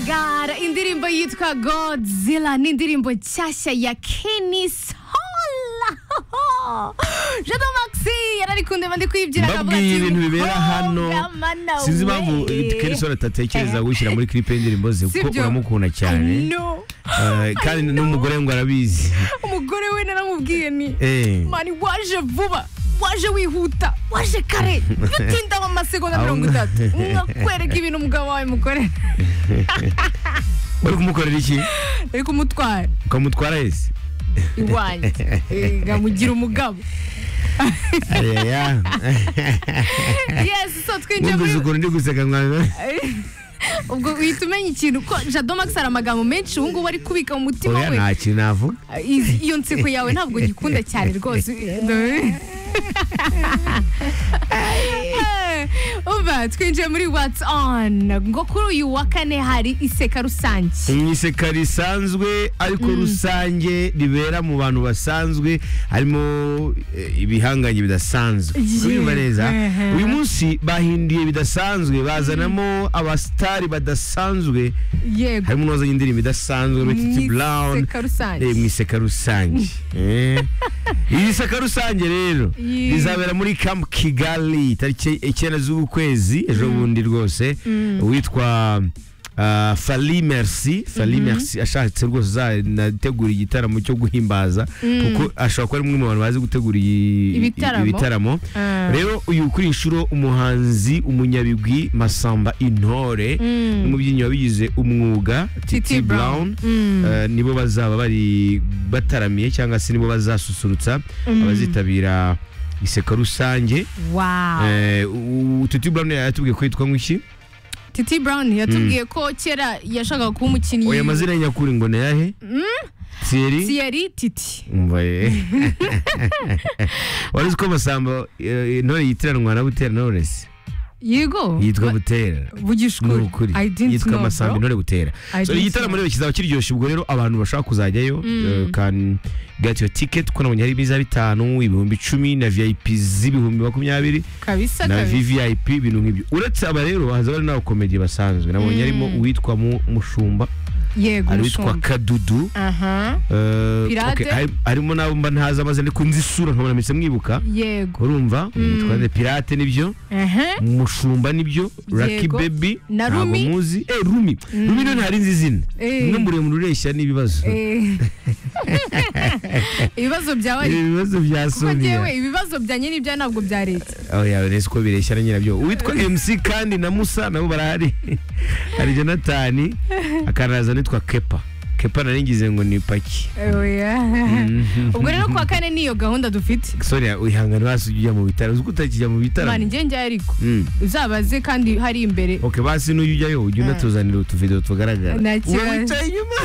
god indirimbo yitwa godzilla ni indirimbo nshyashya ya kenny sola jado maxi yarari kundeba ndi kwibyira akavuga mbabwiye ibintu bibera "Oh, hano grandma, no sinzi impamvu way." kenisoni atatekereza gushyira muri klipe y'indirimbo ze Si kuko byo? uramukunda cyane no Eh, kandi n'umugore ngo arabizi umugore we naramubwiye ni Eh. mani waje vuba waje wihuta waje kare bitinda mu masegonda Aho- mirongo itatu nkakwereka ibintu umugabo wawe mukorera uri kumukorera iki ari kumutwara ukamutwara yese iwanjye Eh, nkamugira umugabo areya yes so twinjiye wumvise muri ukuntu ndi guseka mwana ubwo uhita umenya ikintu ko jado max hari amagambo menshi ubu ngubu ari kubika mu mutima oya we nta kintu navuga Izi- iyo nseko yawe ntabwo gikunda cyane rwose uba twinjiye muri what's on ngo kuri uyu wa kane hari iseka rusange mwiseka risanzwe ariko rusange ribera mu bantu basanzwe harimo eh, ibihanganye bidasanzwe Yeah. urumva neza Uh-huh. uyu munsi bahinduye bidasanzwe bazanamo abasitari badasanzwe yego harimo n'uwazanye indirimbo idasanzwe Betty Brown iseka rusange eh, mu iseka rusange Eh. iri seka rusange rero Yeah. rizabera muri camp kigali tariki icyenda z'uku kwezi ejo bundi rwose witwa Uh, fali merci fali merci ashatse rwose uzanategura igitaramo cyo guhimbaza kuko ashobora kuba ari umwe mu bantu bazi gutegura i- Ibitaramo. ibitaramo Ah. rero uyu kuri iyi nshuro umuhanzi umunyabigwi masamba intore Mm. n'umubyinnyi wabigize umwuga Titi titi Brown. brown Mm. eh, nibo bazaba bari bataramiye cyangwa se nibo bazasusurutsa abazitabira iseka rusange wow Eh, u- u- titi brown yatubwiye ko yitwa nk'iki titi brown yatubwiye ko kera yashakaga kuba umukinnyi oya amazina ye nyakuri ngo ni ayahe thierry siyeri titi umva ye wari uzi ko masamba eh, intore yitiranwa na butera knowless yego yitwa butera ni bugishukuri ukuri I didn't yitwa know, amasambi bro. intore gutera I so didn't igitaramo know. rero kizaba kiryoshye ubwo rero abantu bashaka kuzajyayo eh, can get your ticket kuko nabonye hari ibiza bitanu ibihumbi icumi na vip z'ibihumbi makumyabiri kabisa na kabisa vvip ibintu nk'ibyo uretse aba rero bahaza bari n'abakomedi basanzwe nabonye harimo uwitwa Mu- mushumba yego hari uwitwa umushumba kadudu aha eh, Pirate. okay, hari- harimo n'abo mba ntazi amazina ariko nzi isura nkabona mpise mwibuka yego urumva witwa nde? pirate nibyo aha mushumba nibyo Lucky Yego. Baby Na ntabwo Rumi. muzi eh Rumi Rumi no ntari nzi izina Eh. no muremure ureshya n'ibibazo Eh. ibibazo byawe ari ibibazo bya kuko Sonia njyewe ibibazo byanjye n'ibya ntabwo bya leta oh ya nese ko bireshya na nyirabyo uwitwa MC kandi na Musa nabo barahari hari Jonathan akanaza nitwa Kepa Kepa naringize ngo ni paki Oya. ubwo rero kuwa kane niyo gahunda dufite Sonia uyihangana basi ujya mu bitaro uzi ko utakijya mu mani bitaro njye njye ariko Mm. uzabaze kandi hari imbere Okay basi nuyu ujyayo ujya unatuzanira utuvideo tugaragara Nta kibazo. wowe wicaye inyuma